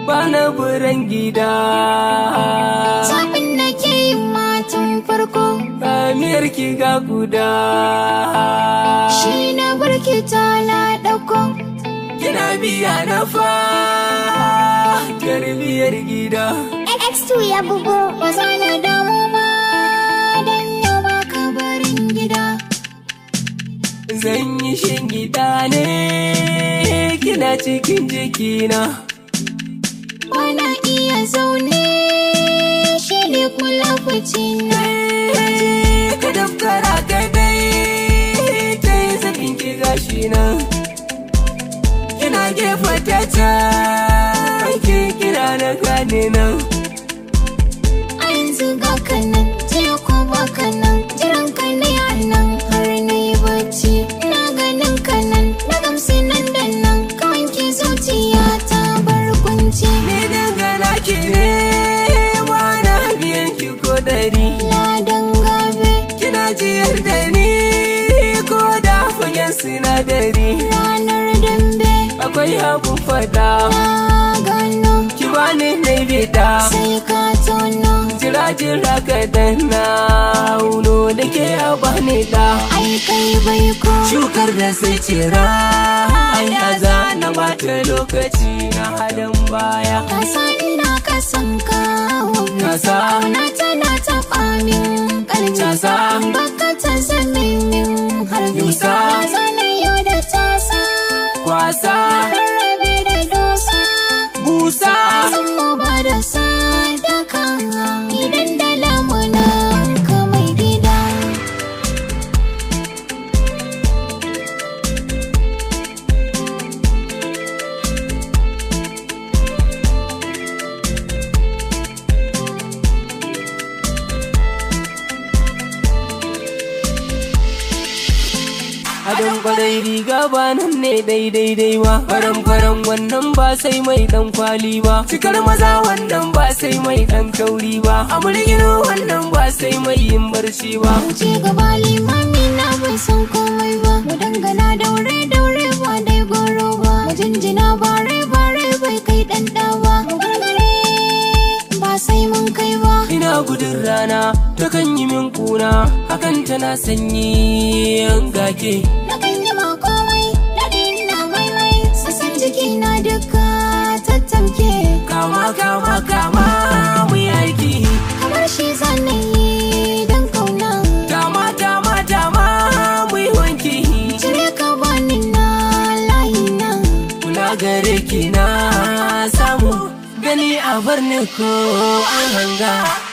bana buran gida Zaɓin da ke yin matan farko Amiyar ki ga guda shi na barki ta ɗauko. Kina biya na fa Tarbiyar gida X2 ya bugo. Ba za na damu ba don yau ba ka barin gida. Zan yi shingida ne Kina cikin jikina Bana iya zaune shi ne kula na. Ka daftara ka dai Ta yi zafin ki gashi nan Kina gefa ta can Ki kira na gane nan A yanzu ga kanan, jiya ko ba kanan, jiran ka ne a nan har na yi bacci. Na ganin kanan, na gamsu nan da nan, ka wanke zuciya ta bar kunci. Ni dangana ki ne Wana biyan ki ko dari Ladan gabe, Kina jiyar da ni Ko da fagen sinadari ranar dambe, Akwai abun fada na gano, Ki bani na bida sai ka tono. Jira jira ka danna Uno da ke a bani da Ai kai bai ko, Shukar da sai cira Ya zana bata lokaci na halin baya ka san ina ka san kawo. Kasa Kauna tana taɓa min ƙarfi. Casa. Baka ta zame min harbi. Yusa. Zana yau da tasa. kwasa Rarrabe da dosa. busa San mu ba da sadaka. Idan da lamunan ka mai gida. Adon kwarai riga ba nan ne daidai dai ba Faran faran wannan ba sai mai dan kwali ba Cikar maza wannan ba sai mai dan kauri ba Amurgino wannan ba sai mai yin barci ba Wuce gaba limami na bai san komai ba. Mu dangana daure daure ba dai goro ba. Mu jinjina bare bare bai kai ɗan ɗa ba. Mu gargare ba sai mun kai ba. Ina gudun rana ta kan yi min kuna Hakan tana sanyi yan gake Na kan yi ma komai, daɗi na maimai, sassan jiki na duka tattamke. Kama kama kama mu yi aiki Kamar shi zanen yi don kauna. Dama dama dama mu yi wanki Cire ka bani na layi na. Kula gare ki na samu gani a bar ni ko an hanga